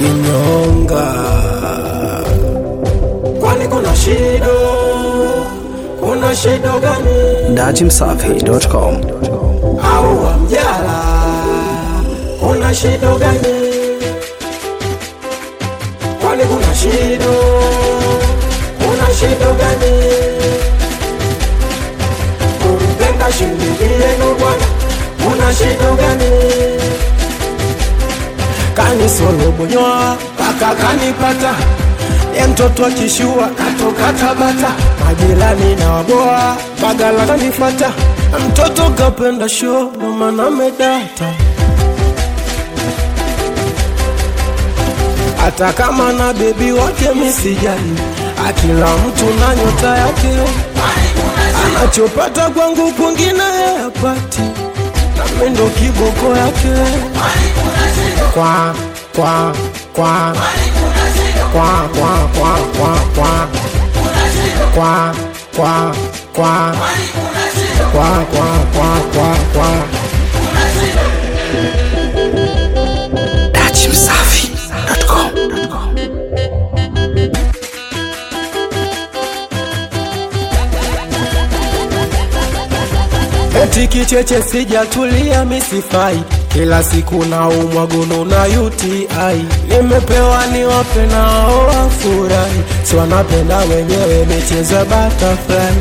kinyonga. Kwani kuna shida? Kuna shida gani? dachimsafi.com Au wamjala? Kuna shida gani? Kwani kuna shida? Kuna shida gani? Kumpenda shilingi yenu bwana, kuna shida gani? Kanisolobonya kaka kanipata ye mtoto akishua katoka Tabata, majirani na waboa bagala kanifata, mtoto kapenda show ndo maana medata hata kama na bebi wake misijali, akila mtu na nyota yake, anachopata kwangu kwingine yapati, nami ndo kiboko yake kwa kwa kwa kwa kwa kwa kwa kwa kwa kwa kwa kwa kwa kwa kwa dachimsafi.com Eti kicheche sijatulia misifai, kila siku na umwagono na UTI. Nimepewa niwape nao wafurahi, si wanapenda wenyewe michezo ya butterfly.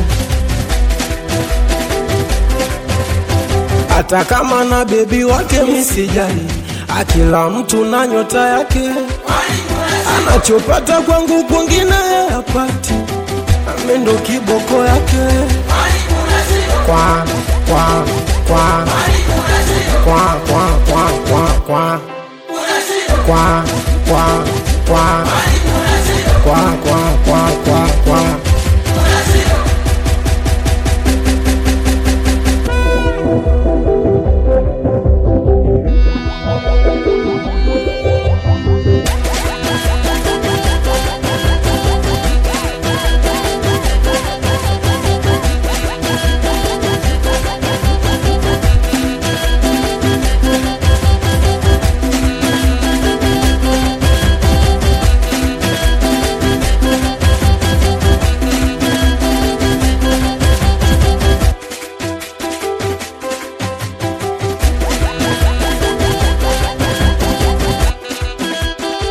Hata kama na bebi wake misijali, akila mtu na nyota yake, anachopata kwangu kwingine yapati, nami ndo kiboko yake kwa kwa kwa kwa kwa kwa kwa kwa kwa kwa kwa kwa kwa kwa kwa kwa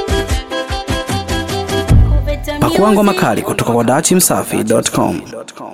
Pakua ngoma kali kutoka kwa dachimsafi.com